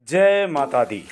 जय माता दी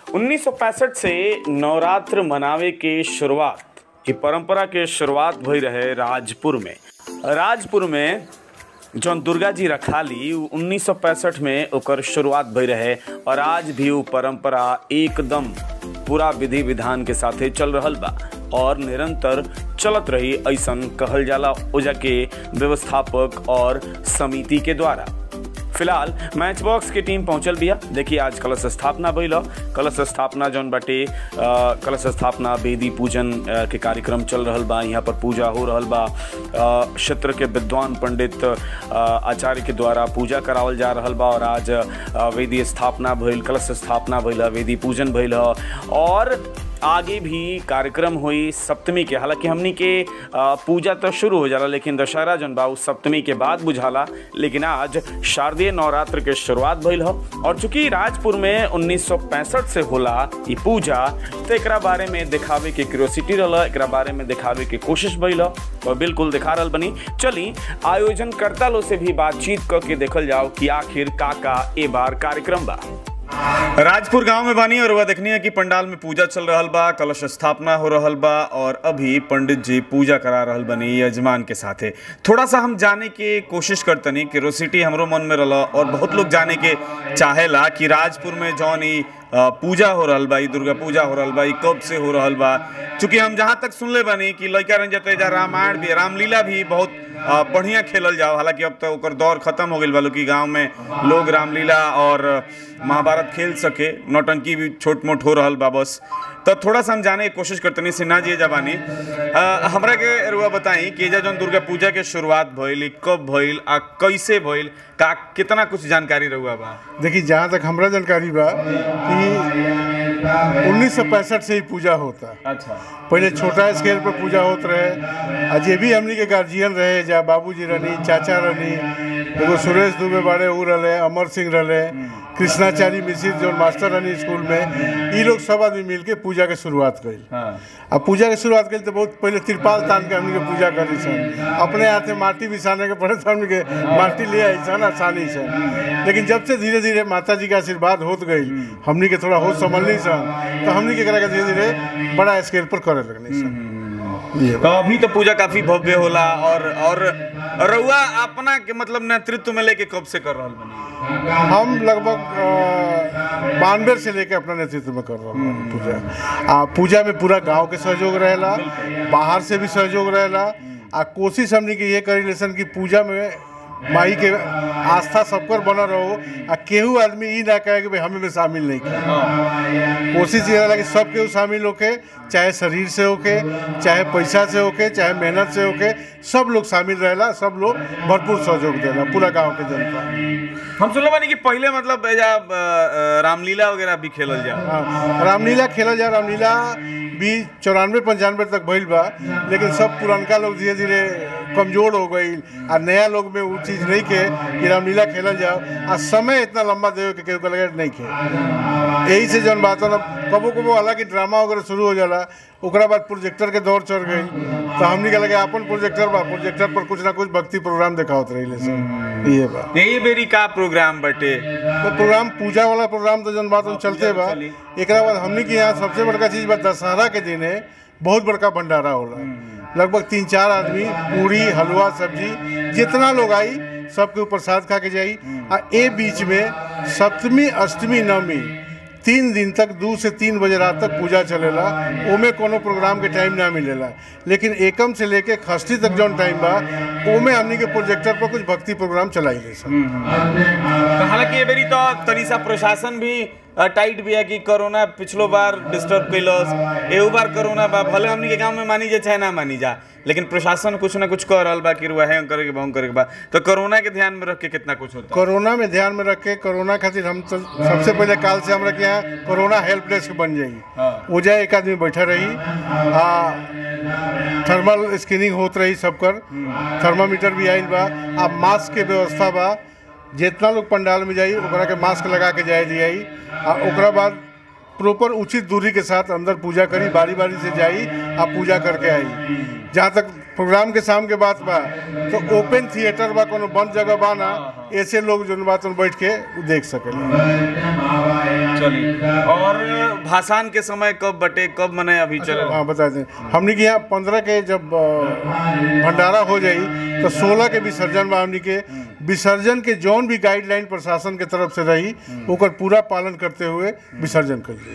1965 से नवरात्र मनावे के शुरुआत की परंपरा के शुरुआत भई रहे राजपुर में राजपुर में जौन दुर्गा जी रखाली उ 1965 में ओकर शुरुआत भई रहे और आज भी उ परंपरा एकदम पूरा विधि विधान के साथे चल रहल बा और निरंतर चलत रही ऐसन कहल जाला ओजा के व्यवस्थापक और समिति के द्वारा फिलहाल मैच बॉक्स की टीम पहुंचल बिया देखिए आज कलश स्थापना भइल ह। कलश स्थापना जौन बाटे अ, कलश स्थापना वेदी पूजन अ, के कार्यक्रम चल रहल बा यहाँ पर पूजा हो रहल बा अ, क्षेत्र के विद्वान पंडित अ, आचार्य के द्वारा पूजा करावल जा रहल बा और आज अ, वेदी स्थापना भइल कलश स्थापना भइल ह, वेदी पूजन भइल ह और आगे भी कार्यक्रम हुई सप्तमी के हालांकि हमनी के आ, पूजा तो शुरू हो जाला लेकिन दशहरा जन बा उ सप्तमी के बाद बुझाला लेकिन आज शारदीय नवरात्र के शुरुआत भइल ह और चूंकि राजपुर में 1965 से होला ई पूजा तो एकरा बारे में दिखावे के क्यूरियोसिटी रहल एकरा बारे में दिखावे के कोशिश भइल ह और बिल्कुल दिखा रहल बनी चली आयोजन करता लो से भी बातचीत करके देखल जाओ कि आखिर का का ए बार कार्यक्रम बा राजपुर गांव में बानी और वह देखनी है कि पंडाल में पूजा चल रहल बा कलश स्थापना हो रहल बा और अभी पंडित जी पूजा करा रहल बनी यजमान के साथे थोड़ा सा हम जाने के कोशिश करतनी क्यूरोसिटी हमरो मन में रहल और बहुत लोग जाने के चाहेला कि राजपुर में जौन ई अ, पूजा हो रहल बा ई दुर्गा पूजा हो रहल बा ई कब से हो रहल बा चूंकि हम जहाँ तक सुनले बानी कि लड़का रंग जते जा रामायण भी रामलीला भी बहुत अ, बढ़िया खेलल जाओ हालांकि अब तो ओकर दौर खत्म हो गई बा कि गांव में लोग रामलीला और महाभारत खेल सके नौटंकी भी छोट मोट हो रहल बा बस तो थोड़ा सा हम जाने की कोशिश करतनी सिन्हा जी जबानी अ, हमरा के रुआ बताई कि एजा जौन दुर्गा पूजा के शुरुआत भइल ई कब भइल आ कैसे भइल का कितना कुछ जानकारी रहुआ बा देखिए जहाँ तक हमरा जानकारी बा कि उन्नीस सौ पैंसठ से ही पूजा होता अच्छा पहले छोटा स्केल पर पूजा होत रहे आ जे भी हमनी के गार्जियन रहे जा बाबूजी रहनी चाचा रहनी एगो सुरेश दुबे बाड़े ऊ रहे अमर सिंह रहे कृष्णाचारी मिश्र जो मास्टर रहनी स्कूल में ई लोग सब आदमी मिलके पूजा के शुरुआत कइल हाँ आ पूजा के शुरुआत करी तो बहुत पहले तिरपाल तान के हमनी के पूजा करी सन अपने हाथे माटी बिछाने के पड़े तो हमनी के माटी ले आई सन आसानी से लेकिन जब से धीरे धीरे माता जी के आशीर्वाद होत गई हमनी के थोड़ा होश संभलनी सन तो हमनी के करा के धीरे धीरे बड़ा स्केल पर करे लगनी सन ये तो अभी तो पूजा काफी भव्य होला और और रउआ अपना के मतलब नेतृत्व में लेके कब से कर रहल बनी हम लगभग बानवे से लेके अपना नेतृत्व में कर रहे हैं पूजा आ पूजा में पूरा गांव के सहयोग रहेला बाहर से भी सहयोग रहेला आ कोशिश हमनी के ये करी लेसन कि पूजा में माई के आस्था सबकर बनल रहो आ केहू आदमी ई ना कहे कि भाई हमें में शामिल नहीं किया कोशिश ये रहेला कि सब केहू शामिल होके चाहे शरीर से होके चाहे पैसा से होके चाहे मेहनत से होके सब लोग शामिल रहेला सब लोग भरपूर सहयोग देला पूरा गांव के जनता हम सुनले बानी कि पहले मतलब एजा अ, अ, रामलीला वगैरह भी खेलल जा हाँ, रामलीला खेला जा रामलीला भी चौरानवे पंचानवे तक भइल बा लेकिन सब पुरनका लोग धीरे धीरे कमजोर हो गई आ नया लोग में वो चीज़ नहीं के कि रामलीला खेलल जाओ आ समय इतना लंबा देवे के केहू के लगे नहीं खे यही से जौन बात है ना कबो कबो हालांकि ड्रामा वगैरह शुरू हो जाला ओकरा बाद प्रोजेक्टर के दौर चढ़ गई तो हमनी के लगे अपन प्रोजेक्टर बा प्रोजेक्टर पर कुछ ना कुछ भक्ति प्रोग्राम देखावत रही सब ये बा यही बेरी का प्रोग्राम बटे तो प्रोग्राम पूजा वाला प्रोग्राम तो जन बात हम चलते बा एकरा बाद हमनी के यहाँ सबसे बड़का चीज बा दशहरा के दिन है बहुत बड़का भंडारा होला लगभग तीन चार आदमी पूरी हलवा सब्जी जितना लोग आई सबके ऊपर प्रसाद खा के जाई आ ए बीच में सप्तमी अष्टमी नवमी तीन दिन तक दू से तीन बजे रात तक पूजा चलेला ओमे कोनो प्रोग्राम के टाइम ना मिलेला लेकिन एकम से लेके खष्टी तक जौन टाइम बा ओमे हमनी के प्रोजेक्टर पर कुछ भक्ति प्रोग्राम चलाई सन तो हालांकि ये बेरी तो तनी सा प्रशासन भी अ, टाइट भी है कि कोरोना पिछलो बार डिस्टर्ब कैलस एहू बार कोरोना बा भले हमनी के गांव में मानी जा चाहे ना मानी जा लेकिन प्रशासन कुछ ना कुछ कह रहल बा कि रुआ है करे के बहु करे के बा तो कोरोना के ध्यान में रख के कितना कुछ होता है कोरोना में ध्यान में रख के कोरोना खातिर हम तो सबसे पहले काल से हमरा के यहाँ कोरोना हेल्प डेस्क बन जाई हाँ। वो जाए एक आदमी बैठा रही आ थर्मल स्क्रीनिंग होत रही सबकर थर्मामीटर भी आइल बा आ मास्क के व्यवस्था बा जितना लोग पंडाल में जाई ओकरा के मास्क लगा के जाए दियाई आ ओकरा बाद प्रॉपर उचित दूरी के साथ अंदर पूजा करी बारी बारी से जाई आ पूजा करके आई जहाँ तक प्रोग्राम के शाम के बात बा तो ओपन थिएटर बा कोनो बंद जगह बा ना ऐसे लोग जो बात बैठ के उ देख सकेला चली और भाषण के समय कब बटे कब मने अभी चल हाँ बता दें हमने के यहाँ पंद्रह के जब अ, भंडारा हो जाई तो सोलह के विसर्जन बा हमने के विसर्जन के जौन भी गाइडलाइन प्रशासन के तरफ से रही ओकर पूरा पालन करते हुए विसर्जन करिए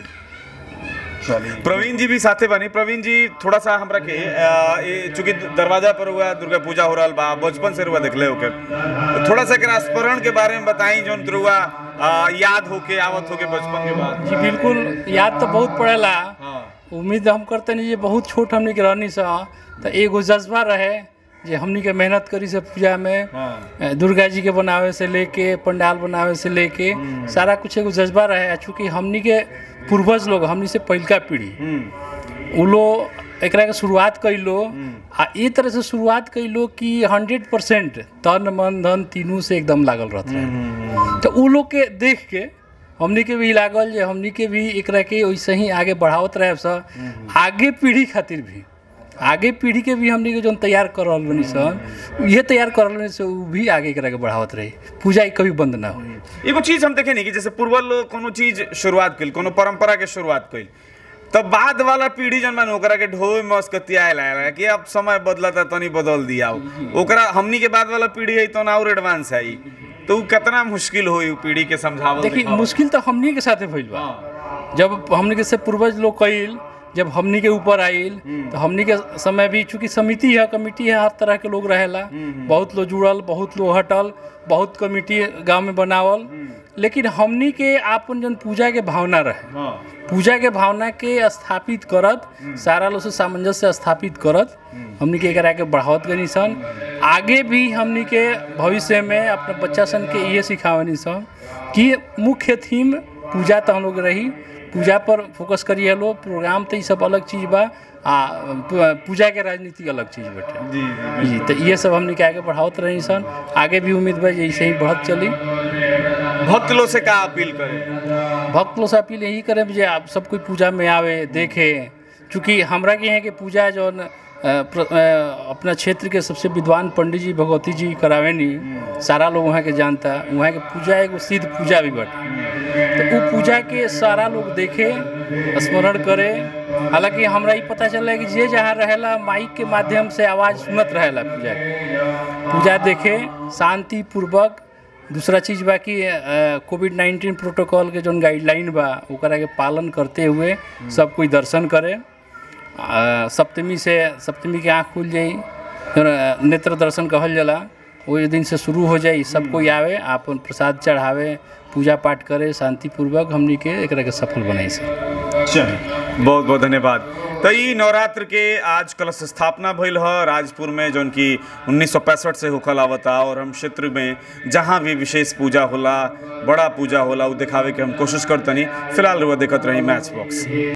प्रवीण जी भी साथे बनी प्रवीण जी थोड़ा सा हमरा के अ, ये चूंकि दरवाजा पर हुआ दुर्गा पूजा हो रहा बा बचपन से रुआ देखले होके तो थोड़ा सा एकरा स्मरण के बारे में बताई जोन दुर्गा अ, याद होके आवत होके बचपन के बाद जी बिल्कुल याद तो बहुत पड़ेला हाँ उम्मीद हम करते नहीं जे बहुत छोट हमनी के रहनी सा तो एगो जज्बा रहे जे हमनी के मेहनत करी से पूजा में हाँ अ, दुर्गा जी के बनावे से लेके पंडाल बनावे से लेके सारा कुछ एगो जज्बा रहे आ चूँकि हमनी के पूर्वज लोग हमनी से पहिलका पीढ़ी हम्म, उ लोग एकरा के शुरुआत कैलो आ ई तरह से शुरुआत कैलो कि हंड्रेड परसेंट तन मन धन तीनों से एकदम लागल रहत रहे तो उ लोग के देख के हमनी के भी लागल जे हमनी के भी एकरा के वैसे ही आगे बढ़ावत रहे सब आगे पीढ़ी खातिर भी आगे पीढ़ी के भी हमनी के जौन तैयार कर रहल बनी सन ये तैयार कर रहल बनी से उ भी आगे एकरा के बढ़ावत रही पूजा ई कभी बंद ना हुई एगो चीज हम देखे नहीं कि जैसे पूर्वज लोग कोनो चीज शुरुआत कइल कोनो परंपरा के शुरुआत कइल तब बाद वाला पीढ़ी जन मन ओकरा के ढोए मस्कतिया लाया कि अब समय बदलता तनी बदल दिया ओकरा हमनी के बाद वाला पीढ़ी है तो ना और एडवांस है ई। तो उ कितना मुश्किल होई उ पीढ़ी के समझावल देखिए दिखावल। मुश्किल तो हमनी के साथे भइल बा हाँ, जब हमनी के से पूर्वज लोग कइल जब हमनी के ऊपर आइल तो हमनी के समय भी चूंकि समिति है कमिटी है हर तरह के लोग रहेला बहुत लोग जुड़ल बहुत लोग हटल बहुत कमिटी गांव में बनावल लेकिन हमनी के आपन जन पूजा के भावना रहे हाँ पूजा के भावना के स्थापित करत सारा लोग से सामंजस्य स्थापित करत हमनी के एकरा के बढ़ावत गनी सन आगे भी हमनी के भविष्य में अपने बच्चा सन के ये सिखावनी सन कि मुख्य थीम पूजा तो हम लोग रही पूजा पर फोकस करिए लोग प्रोग्राम तो ये सब अलग चीज़ बा आ पू- पूजा के राजनीति अलग चीज़ बाटे जी जी जी तो ये सब हमनी के आगे बढ़ावत रही सन आगे भी उम्मीद बा जे ऐसे ही बढ़त चली भक्त लोग से का अपील करे भक्त लोग से अपील यही करें जे आप सब कोई पूजा में आवे देखे चूँकि हमरा के यहाँ के पूजा जौन अ, प्र- अ, अपना क्षेत्र के सबसे विद्वान पंडित जी भगवती जी करावेनी सारा लोग वहाँ के जानता वहाँ के पूजा एगो सिद्ध पूजा भी बटे तो वो पूजा के सारा लोग देखे स्मरण करे हालांकि हमरा ई पता चला कि जे जहाँ रहेला माइक के माध्यम से आवाज़ सुनत रहेला पूजा के पूजा देखे शांति पूर्वक दूसरा चीज बा कि कोविड नाइन्टीन प्रोटोकॉल के जौन गाइडलाइन बा ओकरा के पालन करते हुए सब कोई दर्शन करे आ, सप्तमी से सप्तमी के आँख खुल जाई फिर अ, नेत्र दर्शन कहल जाला ओहि दिन से शुरू हो जाई सब कोई आवे आपन प्रसाद चढ़ावे पूजा पाठ करे शांतिपूर्वक हमनी के एकरा के सफल बनाई से चलिए बहुत बहुत धन्यवाद तो ई नवरात्र के आज कलश स्थापना भइल ह राजपुर में जौन की उन्नीस से होखल आवता और हम क्षेत्र में जहाँ भी विशेष पूजा होला बड़ा पूजा होला उ दिखावे के हम कोशिश करतनी फिलहाल रुआ देखत रही मैच बॉक्स